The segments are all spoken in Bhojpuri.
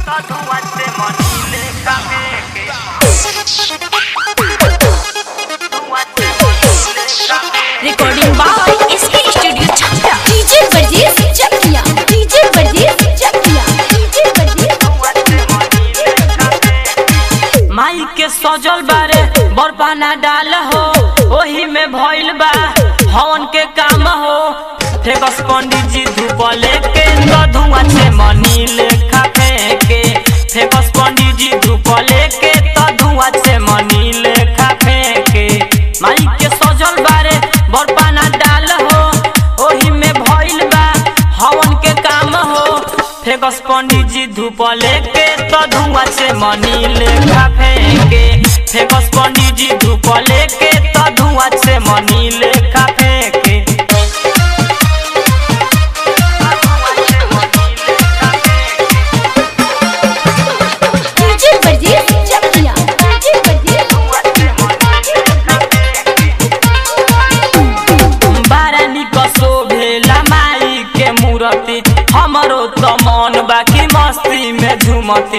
रिकॉर्डिंग बाय इसके स्टूडियो छपरा डीजे वर्जीज चकिया डीजे वर्जीज चकिया डीजे वर्जीज माई के सजल बारे बरपाना डाल हो ओही में भइल बा हवन के काम हो फेकस पंडित जी धूप लेके तो धुआं से मनी लेखा फेंके फेकस पंडित जी धूप लेके तो धुआं से मनी लेखा फेंके माई के सजल बारे बरपाना डाल हो ओही में भइल बा हवन के काम हो फेकस पंडित जी धूप लेके तो धुआं से मनी लेखा फेंके फेकस पंडित जी धूप लेके तो धुआं से मनी लेखा फेंके डीजे वर्जीज चकिया डीजे वर्जीज बारानी कसो भेला माई के मूरति हमरो तो मन बाकी मस्ती में झूमती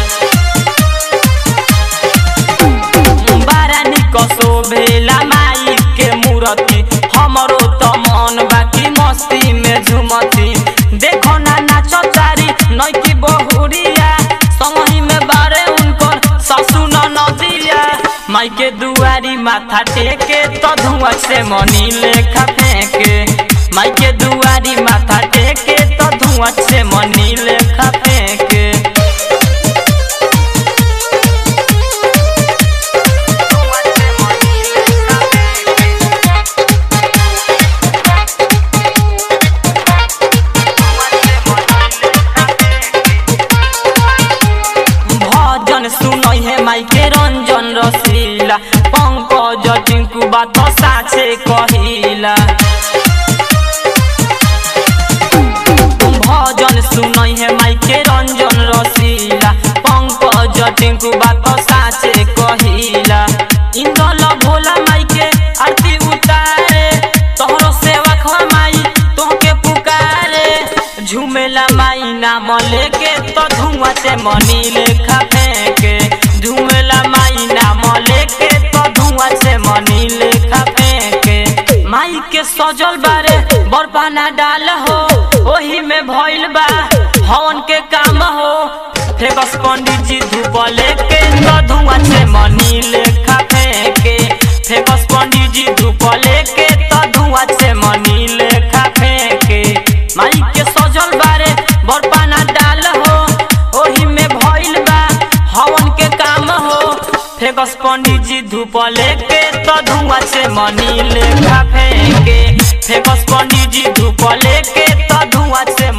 बारानी कसो भेला माई के मूरति हमरो तो मन बाकी मस्ती में झूमती देखो ना नाचो चारी नैकी बहुरिया संगही में बारे उनकर ससु न नदिया माई के दुआरी माथा टेके तो धुआं से मनी लेखा फेंके माई के दुआरी माथा टेके तो धुआं से मनी लेखा फेंके भजन सुनई है माई के रंजन रसीला पंकज टिंकू बात साचे कहिला भजन सुनई है माई के रंजन रसीला पंकज टिंकू बात साचे कहिला इंदल भोला माई के आरती उतारे तोहरो सेवा खा माई तोहके पुकारे झूमेला माई नाम लेके तो धुआं से मनी लेखा फेंके झूमेला माई नाम लेके तो धुआं से मनी लेखा फेंके माई के सजल बारे बरपाना डाल हो ओही में भइल बा हवन के काम हो फेकस पंडित जी धूप लेके तो धुआं से मनी लेखा फेंके फेकस पंडित जी धूप लेके तो धुआं से मनी लेखा फेंके माई के सजल बारे बरपाना डाल हो ओही में भइल बा हवन के काम हो फेकस पंडित जी धूप लेके तो धुआं से मनी लेखा फेंके फेकस पंडित जी धूप लेके तो धुआं से